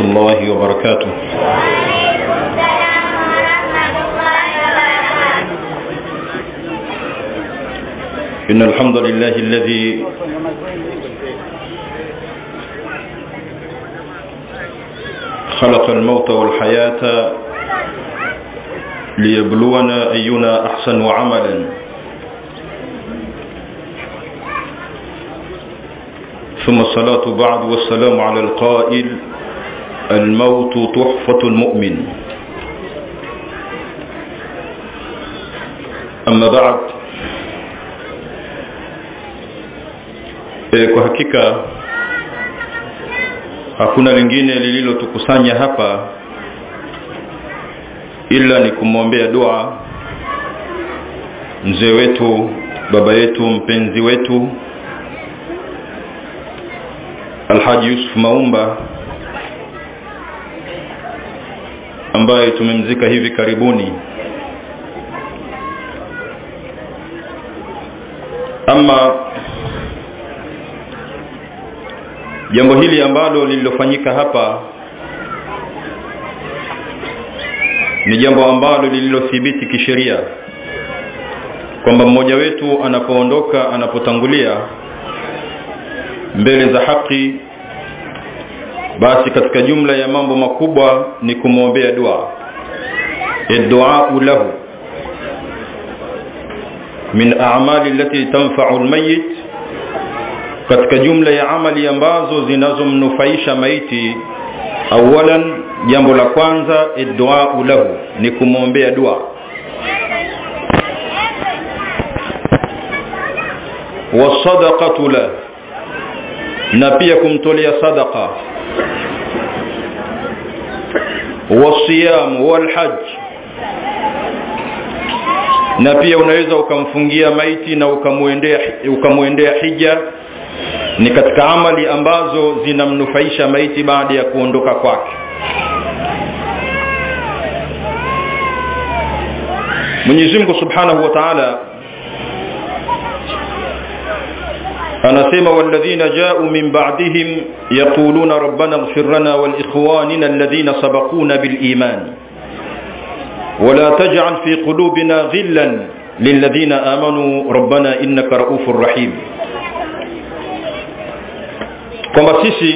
الله وبركاته إن الحمد لله الذي خلق الموت والحياة ليبلونا أينا أحسن عملا ثم الصلاة بعد والسلام على القائل الموت تحفة المؤمن أما بعد e, kwa hakika hakuna lingine lililotukusanya hapa ila ni kumwombea dua mzee wetu baba yetu mpenzi wetu Alhaji Yusuf Maumba ambaye tumemzika hivi karibuni ama jambo hili ambalo lililofanyika hapa ni jambo ambalo lililothibiti kisheria kwamba mmoja wetu anapoondoka anapotangulia mbele za haki basi katika jumla ya mambo makubwa ni kumwombea dua الدعاء له من أعمال التي تنفع الميت katika jumla ya amali ambazo zinazomnufaisha maiti awalan jambo la kwanza addu'a lahu ni kumwombea dua wasadaqatu la na pia kumtolea sadaqa wasiyam walhajj na pia unaweza ukamfungia maiti na ukamwendea ukamwendea hija ni katika amali ambazo zinamnufaisha maiti baada ya kuondoka kwake Mwenyezi Mungu Subhanahu wa Ta'ala anasema walladhina ja'u min ba'dihim yaquluna rabbana ighfir lana wal ikhwanina alladhina sabaquna bil iman ولا تجعل في قلوبنا غلا للذين آمنوا ربنا إنك رؤوف رحيم kwamba sisi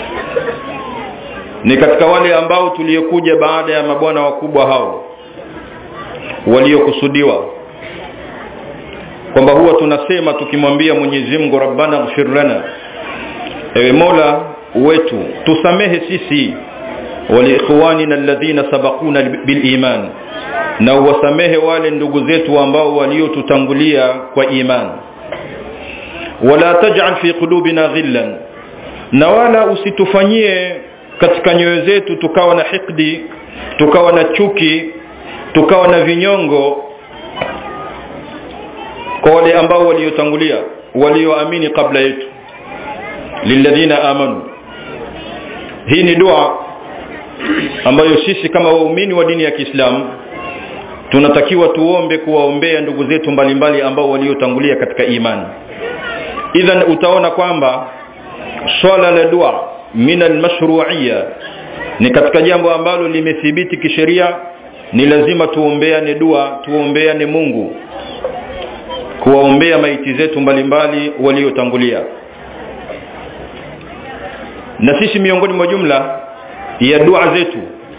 ni katika wale ambao tuliokuja baada ya mabwana wakubwa hao waliokusudiwa kwamba huwa tunasema tukimwambia Mwenyezi Mungu Rabbana ighfir lana ewe Mola wetu tusamehe sisi waliikhwanina alladhina sabaquna bil iman na uwasamehe wale ndugu zetu ambao waliotutangulia kwa iman wala taj'al fi qulubina ghillan na wala usitufanyie katika nyoyo zetu tukawa na hikdi tukawa na chuki tukawa na vinyongo kwa wale ambao waliotangulia walioamini kabla yetu lilladhina amanu hii ni dua ambayo sisi kama waumini wa dini ya Kiislamu tunatakiwa tuombe kuwaombea ndugu zetu mbalimbali ambao waliotangulia katika imani idhan utaona kwamba swala la dua min almashru'iyya ni katika jambo ambalo limethibiti kisheria ni lazima tuombeane dua tuombeane Mungu kuwaombea maiti zetu mbalimbali waliotangulia na sisi miongoni mwa jumla ya dua zetu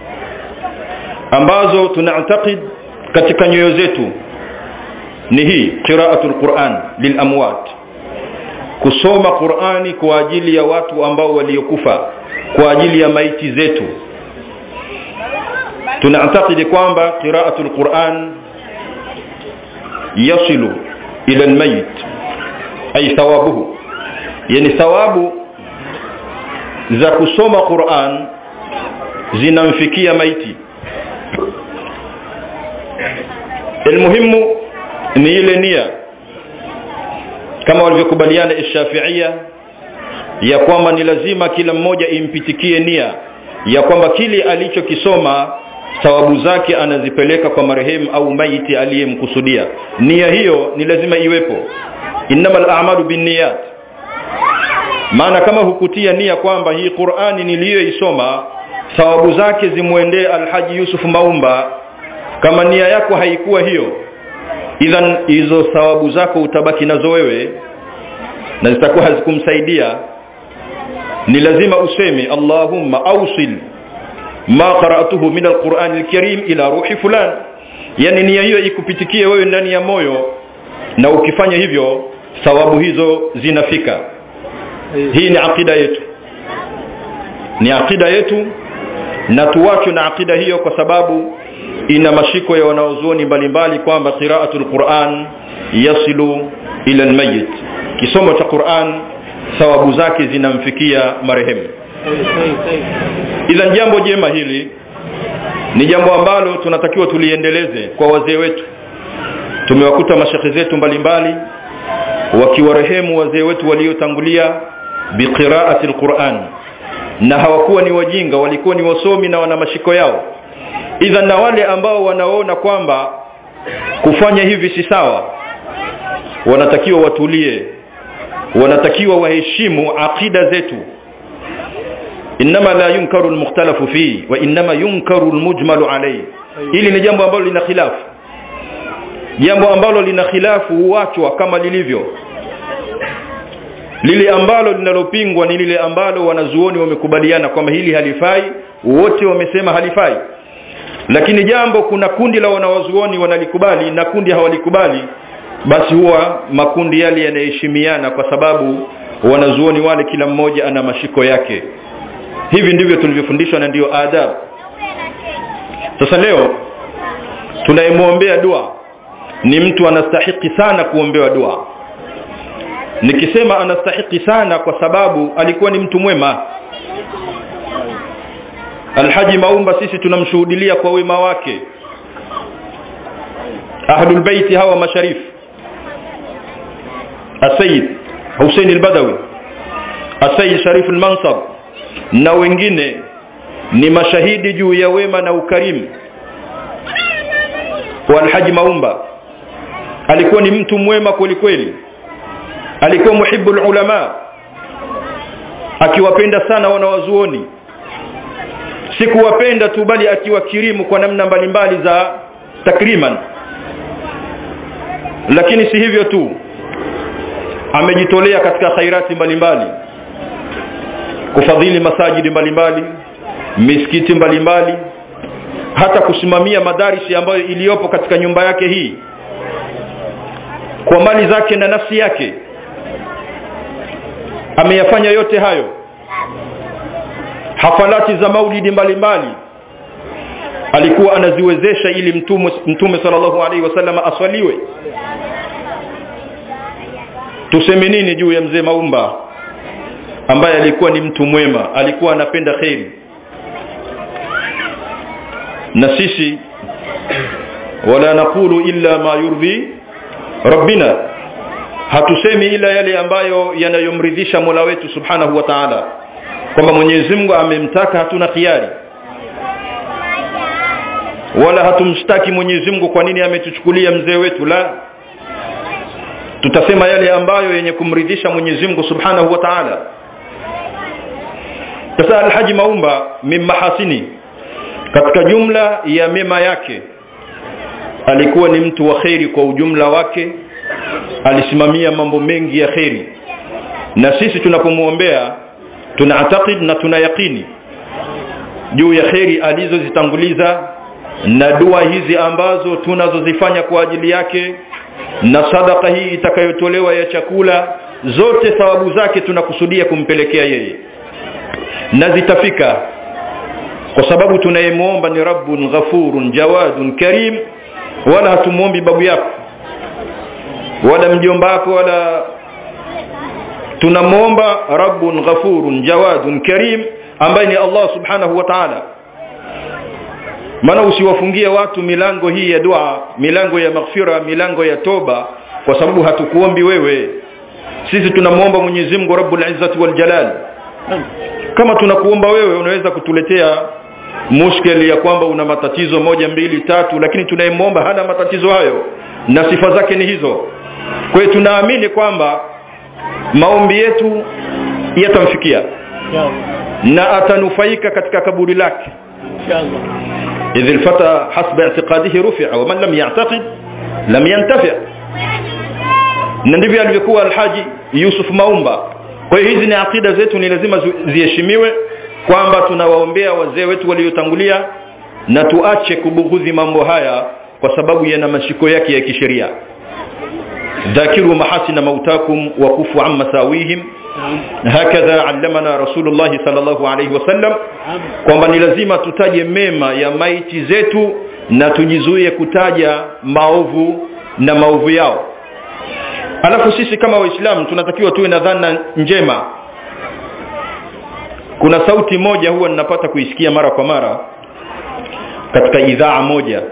ambazo tunaitakid katika nyoyo zetu ni hii qiraatul Qur'an lil amwat kusoma Qur'ani kwa ajili ya watu ambao waliokufa kwa ajili ya maiti zetu tunaitakidi kwamba qiraatul Qur'an yasilu ila almayit ay thawabuhu yani thawabu za kusoma Qur'an zinamfikia maiti almuhimu ni ile nia kama walivyokubaliana Shafi'ia ya kwamba ni lazima kila mmoja impitikie nia ya kwamba kile alichokisoma thawabu zake anazipeleka kwa marehemu au maiti aliyemkusudia nia hiyo ni lazima iwepo innamal a'malu binniyat maana kama hukutia nia kwamba hii Qur'ani niliyoisoma thawabu zake zimwendee alhaji yusuf maumba kama nia yako haikuwa hiyo idhan hizo thawabu zako utabaki nazo wewe na zitakuwa hazikumsaidia ni lazima useme allahumma awsil ma qara'tuhu min alquran alkarim ila ruhi fulan yani nia hiyo ikupitikie wewe ndani ya moyo na ukifanya hivyo thawabu hizo zinafika hii ni akida yetu ni akida yetu na tuwachwe na akida hiyo kwa sababu ina mashiko ya wanaozuoni mbalimbali kwamba qiraatul Qur'an yasilu ila almayyit kisomo cha Qur'an thawabu zake zinamfikia marehemu ila jambo jema hili ni jambo ambalo tunatakiwa tuliendeleze kwa wazee wetu tumewakuta mashekhe zetu mbalimbali wakiwarehemu wazee wetu waliotangulia biqiraati alquran na hawakuwa ni wajinga walikuwa ni wasomi na wana mashiko yao idha na wale ambao wanaona kwamba kufanya hivi si sawa wanatakiwa watulie wanatakiwa waheshimu aqida zetu inma la yunkaru almukhtalafu fi wa inma yunkaru almujmalu alayhi hili ni jambo ambalo lina khilafu jambo ambalo lina khilafu huachwa kama lilivyo lile ambalo linalopingwa ni lile ambalo wanazuoni wamekubaliana kwamba hili halifai wote wamesema halifai lakini jambo kuna kundi la wanawazuoni wanalikubali na kundi hawalikubali basi huwa makundi yale yanaheshimiana kwa sababu wanazuoni wale kila mmoja ana mashiko yake hivi ndivyo tulivyofundishwa na ndiyo adabu sasa leo tunayemwombea dua ni mtu anastahiki sana kuombewa dua nikisema anastahiki sana kwa sababu alikuwa ni mtu mwema alhaji maumba sisi tunamshuhudilia kwa wema wake ahlul baiti hawa masharif asayid Hussein al-Badawi asayid Sharif al-Mansab na wengine ni mashahidi juu ya wema na ukarimu wa alhaji maumba alikuwa ni mtu mwema kweli kweli alikuwa muhibbul ulama akiwapenda sana wanawazuoni si kuwapenda tu bali akiwakirimu kwa namna mbalimbali za takriman lakini si hivyo tu amejitolea katika khairati mbalimbali kufadhili masajidi mbalimbali misikiti mbalimbali hata kusimamia madarisi ambayo iliyopo katika nyumba yake hii kwa mali zake na nafsi yake ameyafanya yote hayo hafalati za maulidi mbalimbali alikuwa anaziwezesha ili mtume mtume sallallahu alaihi wasallam aswaliwe tuseme nini juu ya mzee Maumba ambaye alikuwa ni mtu mwema alikuwa anapenda kheri na sisi wala nakulu illa ma yurdhi rabbina hatusemi ila yale ambayo yanayomridhisha Mola wetu subhanahu wa ta'ala kwamba Mwenyezi Mungu amemtaka hatuna khiari wala hatumshtaki Mwenyezi Mungu kwa nini ametuchukulia mzee wetu la tutasema yale ambayo yenye kumridhisha Mwenyezi Mungu Subhanahu wa Ta'ala sasa alhaji maumba min mahasini katika jumla ya mema yake alikuwa ni mtu wa kheri kwa ujumla wake alisimamia mambo mengi ya kheri na sisi tunapomwombea tunaatakid na tunayakini juu ya kheri alizozitanguliza na dua hizi ambazo tunazozifanya kwa ajili yake na sadaka hii itakayotolewa ya chakula zote thawabu zake tunakusudia kumpelekea yeye na zitafika kwa sababu tunayemwomba ni rabbun ghafurun jawadun karim wala hatumuombi babu yako wala mjomba wako wala tunamwomba rabbun ghafurun jawadun karim ambaye ni Allah subhanahu wa ta'ala maana usiwafungie watu milango hii ya dua milango ya maghfira milango ya toba kwa sababu hatukuombi wewe sisi tunamwomba Mwenyezi Mungu Rabbul Izzati wal Jalal kama tunakuomba wewe unaweza kutuletea mushkeli ya kwamba una matatizo moja mbili tatu lakini tunayemwomba hana matatizo hayo na sifa zake ni hizo kwa hiyo tunaamini kwamba maombi yetu yatamfikia na atanufaika katika kaburi lake inshallah idh alfata hasba i'tiqadihi rufi'a wa man lam ya'taqid lam yantafi' na ndivyo alivyokuwa alhaji Yusuf Maumba kwa hiyo hizi ni akida zetu ni lazima zi- ziheshimiwe kwamba tunawaombea wazee wetu waliotangulia na tuache kubughudhi mambo haya kwa sababu yana mashiko yake ya kisheria dhakiru mahasina mautakum wa kufu an masawihim hakadha allamana rasulullah sallallahu alayhi wasallam kwamba ni lazima tutaje mema ya maiti zetu na tujizuie kutaja maovu na maovu yao alafu sisi kama waislamu tunatakiwa tuwe na dhana njema kuna sauti moja huwa ninapata kuisikia mara kwa mara katika idhaa moja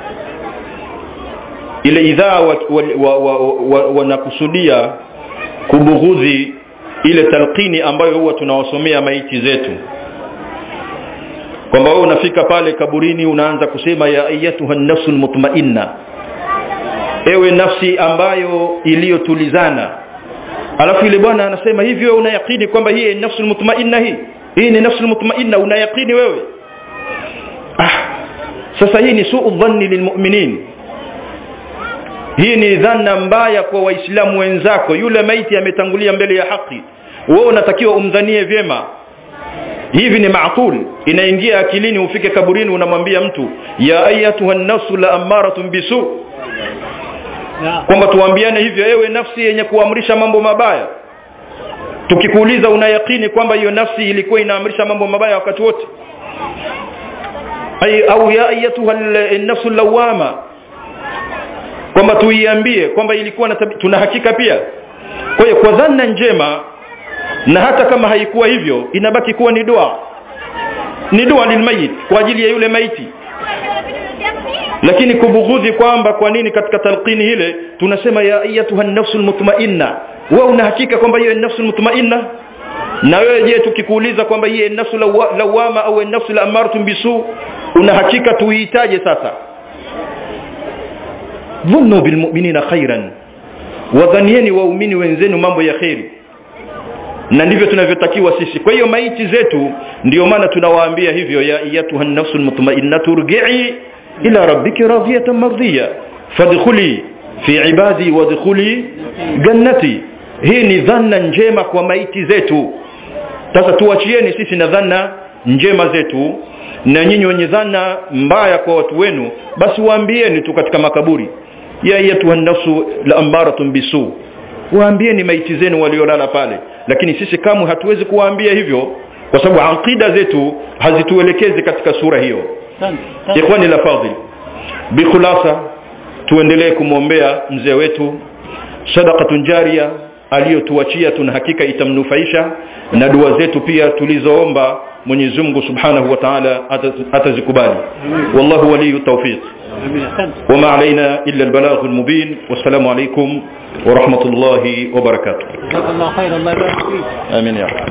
ile idhaa wanakusudia wa, wa, wa, wa, wanakusudia kubughudhi ile talqini ambayo huwa tunawasomea maiti zetu kwamba wewe unafika pale kaburini unaanza kusema ya ayatuha nafsul mutmainna ewe nafsi ambayo iliyotulizana alafu ile bwana anasema hivi wewe unayakini kwamba hii ni nafsul mutmainna hii hii ni nafsul mutmainna unayakini wewe ah sasa hii ni suu dhanni lilmu'minin hii ni dhana mbaya kwa waislamu wenzako yule maiti ametangulia mbele ya haki wewe unatakiwa umdhanie vyema hivi ni maakul inaingia akilini ufike kaburini unamwambia mtu ya ayatuha nafsu la amaratun bisu na kwamba tuambiane hivyo ewe nafsi yenye kuamrisha mambo mabaya tukikuuliza unayakini kwamba hiyo nafsi ilikuwa inaamrisha mambo mabaya wakati wote Ay, au ya ayatuha an-nafsu lawama kwamba tuiambie kwamba ilikuwa na tabi- tuna hakika pia kwa hiyo kwa dhana njema na hata kama haikuwa hivyo inabaki kuwa ni dua ni dua lilmayit kwa ajili ya yule maiti lakini kubughudhi kwamba kwa nini katika talqini ile tunasema ya ayatuha nafsul mutmainna wewe una hakika kwamba hiyo ni nafsul mutmainna na wewe je tukikuuliza kwamba hiyo ni nafsu lawa- lawama au ni nafsu amaratun bisu una hakika tuihitaje sasa dhunnu bilmu'minina khairan wadhanieni waumini wenzenu mambo ya kheri na ndivyo tunavyotakiwa sisi kwa hiyo maiti zetu ndio maana tunawaambia hivyo ya ayatuha nafsul mutmainnatu rji'i ila rabbiki radiyatan mardiya fadkhuli fi ibadi wadkhuli jannati hii ni dhana njema kwa maiti zetu sasa tuachieni sisi na dhana njema zetu na nyinyi wenye dhana mbaya kwa watu wenu basi waambieni tu katika makaburi ya ayatuha nafsu la amaratun bisu waambieni maiti zenu waliolala pale lakini sisi kamwe hatuwezi kuwaambia hivyo kwa sababu aqida zetu hazituelekezi katika sura hiyo asante asante. ikhwani la fadhil bikhulasa tuendelee kumwombea mzee wetu sadaqatun jaria aliyotuachia tuna hakika itamnufaisha na dua zetu pia tulizoomba Mwenyezi Mungu Subhanahu wa Ta'ala ataz- atazikubali wallahu waliyu tawfiq Amin. asante وما علينا إلا البلاغ المبين والسلام عليكم ورحمة الله وبركاته jazakallahu khairan Allah yabarik fik آمين يا رب